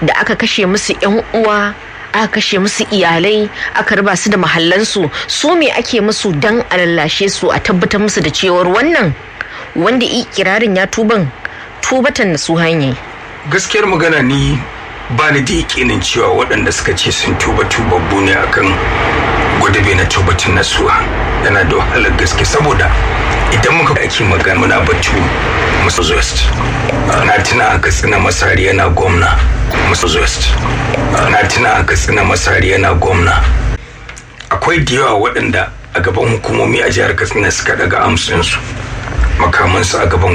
da aka kashe musu 'yan uwa aka kashe musu iyalai aka raba su da mahallansu su me ake musu dan a lallashe su a tabbatar musu da cewar wannan wanda ikirarin ya tuban tubatan na su hanyar gaskiyar magana ni ba ni da yakinin cewa waɗanda suka ce sun tuba tubabbu ne akan gwadabe na tubatin nasuwa yana da wahalar gaske saboda idan muka ake magana muna batu musu west na tuna a katsina masari yana gwamna musu west na tuna a katsina masari yana gwamna akwai da yawa waɗanda a gaban hukumomi a jihar katsina suka daga amsinsu makamansu a gaban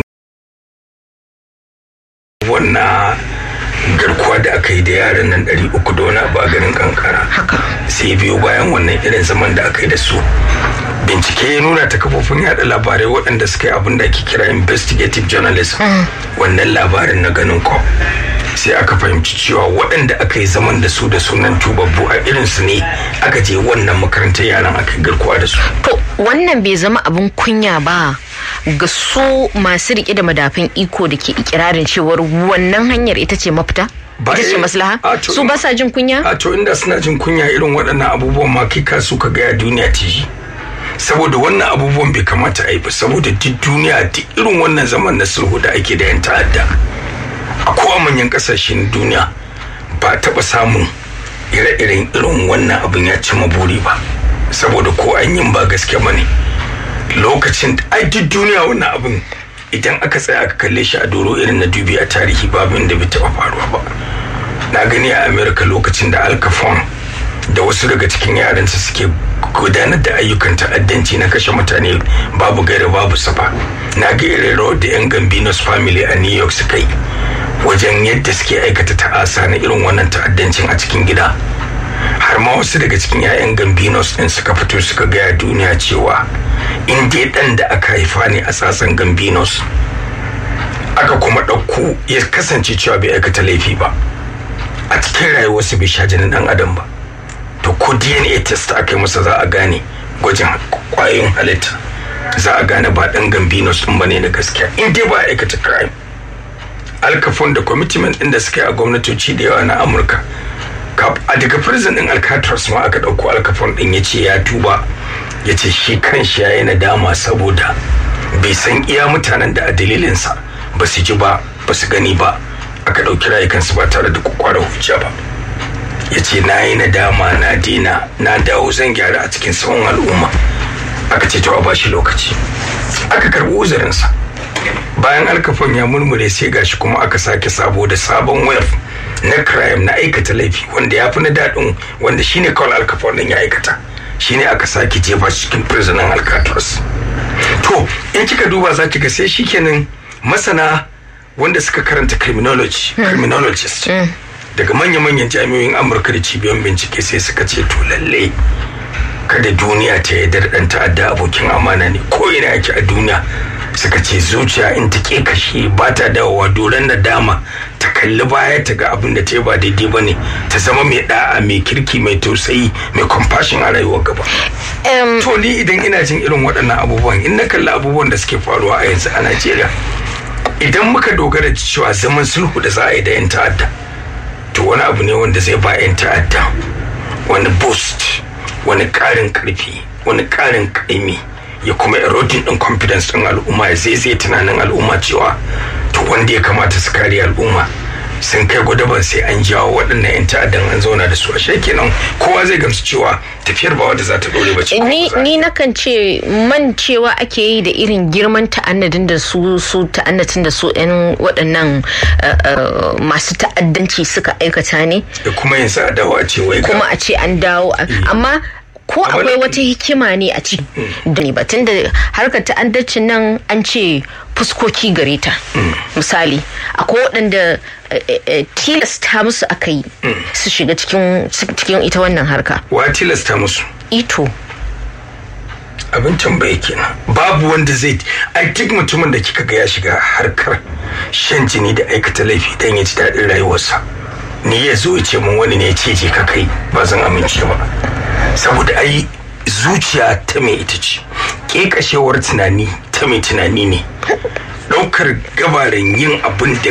wannan garkuwa da aka yi da yaran nan ɗari uku da wani abu a garin kankara sai biyo bayan wannan irin zaman da aka yi da su bincike ya nuna ta kafofin yada labarai waɗanda suka yi abin da ake kira investigative journalism wannan labarin na ganin ko sai aka fahimci cewa waɗanda aka yi zaman da su da sunan tubabbu a irinsu ne aka je wannan makarantar yaran aka yi garkuwa da su to wannan bai zama abin kunya ba ga su masu rike da madafin iko da ke ikirarin cewar wannan hanyar ita ce mafita ita ce maslaha su ba sa jin kunya a to inda suna jin kunya irin waɗannan abubuwan ma kai ka su ka gaya duniya ta yi saboda wannan abubuwan bai kamata a yi ba saboda duk duniya duk irin wannan zaman na sulhu da ake da yan ta'adda a kowa manyan kasashen duniya ba taɓa samun ire-iren irin wannan abin ya ci buri ba saboda ko an yin ba gaske ba ne lokacin ai duk duniya wannan abin idan aka tsaya aka kalle shi a doro irin na dubi a tarihi babu inda bai taɓa faruwa ba na gani a america lokacin da al capone da wasu daga cikin yaransa suke gudanar da ayyukan ta'addanci na kashe mutane babu gaira babu safa na ga irin rawar da 'yan gambinos family a new york suka yi wajen yadda suke aikata ta'asa na irin wannan ta'addancin a cikin gida har ma wasu daga cikin 'ya'yan gambinos din suka fito suka gaya duniya cewa in dai dan da aka haifa ne a tsatsan gambinos aka kuma ɗauko ya kasance cewa bai aikata laifi ba a cikin rayuwarsu bai sha jinin dan adam ba to ko dna test aka yi masa za a gane gwajin kwayoyin halitta za a gane ba dan gambinos din bane na gaskiya in dai ba aikata crime alkafon da commitment din da suka yi a gwamnatoci da yawa na amurka a daga prison din alcatraz ma aka dauko alkafon din ya ce ya tuba ya ce shi kan shi ya yi nadama saboda bai san iya mutanen da a dalilinsa ba su ji ba ba su gani ba aka ɗauki rayukansu ba tare da kwakwarar hujja ba ya ce na yi nadama na dina na dawo zan gyara a cikin tsawon al'umma aka ce a bashi lokaci aka karɓi uzurinsa bayan alkafon ya murmure sai gashi kuma aka sake sabo da sabon wayar na crime na aikata laifi wanda ya fi na daɗin wanda shine kawai alkafon din ya aikata shine aka sake jefa cikin prisoner alcatraz to in kika duba za ki ga sai shikenan masana wanda suka karanta criminology criminologist daga manya-manyan jami'oyin amurka da cibiyoyin bincike sai suka ce to lalle kada duniya ta yi dan ta'adda abokin amana ne ko ina yake a duniya suka ce zuciya in ta ke kashe ba ta dawowa doron da dama ta kalli baya ta ga abin da ta yi ba daidai ba ne ta zama mai da'a mai kirki mai tausayi mai compassion a rayuwar gaba to ni idan ina jin irin waɗannan abubuwan in na kalli abubuwan da suke faruwa a yanzu a najeriya idan muka dogara da cewa zaman sulhu da za a yi da 'yan ta'adda to wani abu ne wanda zai ba 'yan ta'adda wani boost wani ƙarin ƙarfi wani ƙarin ƙaimi ya kuma eroding din confidence din al'umma ya zai tunanin al'umma cewa to wanda ya kamata su kare al'umma sun kai gudaban sai an jawo waɗannan 'yan ta'addan an zauna da su a kenan kowa zai gamsu cewa tafiyar ba wadda za ta dore ba ce ni ni nakan ce man cewa ake yi da irin girman ta'annadin da su su ta'annatin da su 'yan waɗannan masu ta'addanci suka aikata ne da kuma yin sa dawo a ce wai kuma a ce an dawo amma ko akwai wata hikima ne a ciki da ne batun da harkar ta'addacin nan an ce fuskoki gare ta misali akwai waɗanda tilasta musu aka yi su shiga cikin ita wannan harka wa tilasta musu ito abin tambaye kenan babu wanda zai ai duk mutumin da kika ga ya shiga harkar shan jini da aikata laifi dan ya ji daɗin rayuwarsa ni ya zo ya ce mun wani ne ya ce je ka kai ba zan amince ba saboda ai zuciya ta mai ita ce ƙeƙashewar tunani ta mai tunani ne ɗaukar gabarin yin abin da